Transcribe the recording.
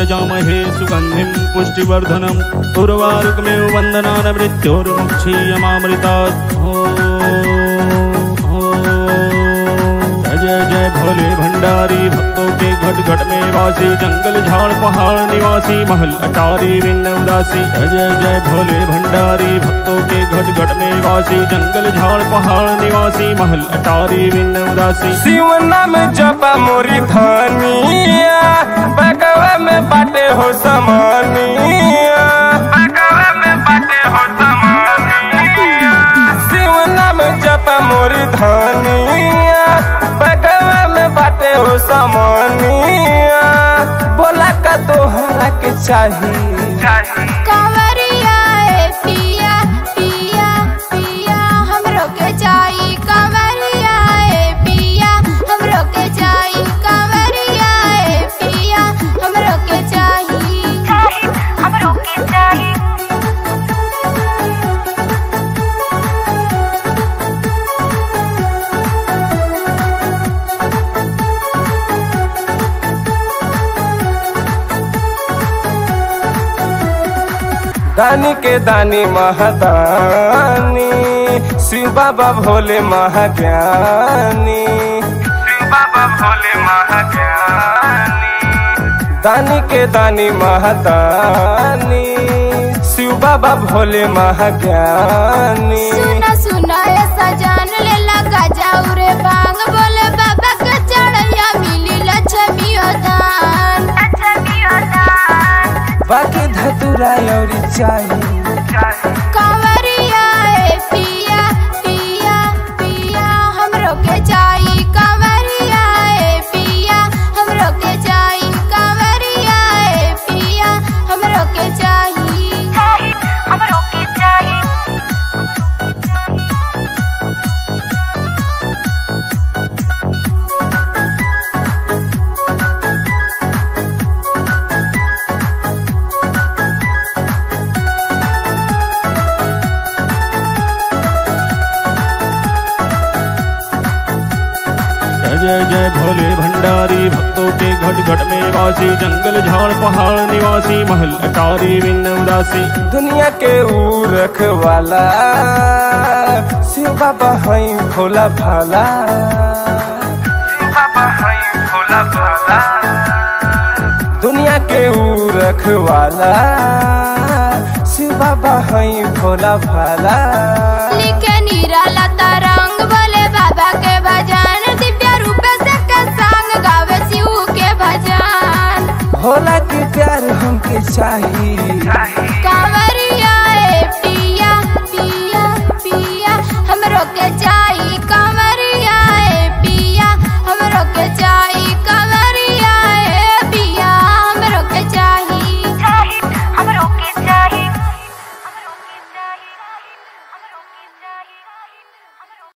यजामहे सुगन्धिं पुष्टिवर्धनम् उर्वारुकमेव वन्दनान् मृत्योर्मुक्षीयमामृतात् ॐ जय जय भोले भंडारी भक्तों के घट घट में वासी जंगल झाड़ पहाड़ निवासी महल अटारी विन्न उदासी जय जय जय भोले भंडारी भक्तों के घट घट में वासी जंगल झाड़ पहाड़ निवासी महल अटारी विन्न उदासी शिव नाम जपा मोरी धनिया बगवा में बाटे हो समानिया बगवा में बाटे हो समानिया शिव नाम जपा मोरी धनिया बगवा में बाटे हो समानिया बोला का तोहरा के चाहिए कंवरिया ए पिया पिया पिया हमरो के जाई कंवरिया ए पिया हमरो के जाई कंवरिया ए पिया हमरो के जाई हमरो के जाई दानी के दानी महादानी शिव बाबा भोले महाज्ञानी शिव बाबा भोले महाज्ञानी दानी के दानी महादानी शिव बाबा भोले महाज्ञानी सुना सुना ऐसा जान ले लगा जाऊ रे बांग बोले बाबा के चढ़ैया मिली लक्ष्मी दान लक्ष्मी दान बाकी धतुरा और चाहिए कंवरिया ए पिया पिया पिया हमरो के जाई कंवरिया ए पिया हमरो के जाई कंवरिया ए पिया हमरो के जाई हमरो के जाई जय जय जय भोले भंडारी भक्तों के घट घट में वासी जंगल झाड़ पहाड़ निवासी महल अटारी विन्न उदासी दुनिया के ऊ रखवाला शिव बाबा हई भोला भाला शिव बाबा हई भोला भाला दुनिया के ऊ रखवाला शिव बाबा हई भोला भाला लिखे निराला तरंग बोले बाबा के भजन दिव्य रूप से के संग गावे शिव के भजन भोला के प्यार हमके चाहिए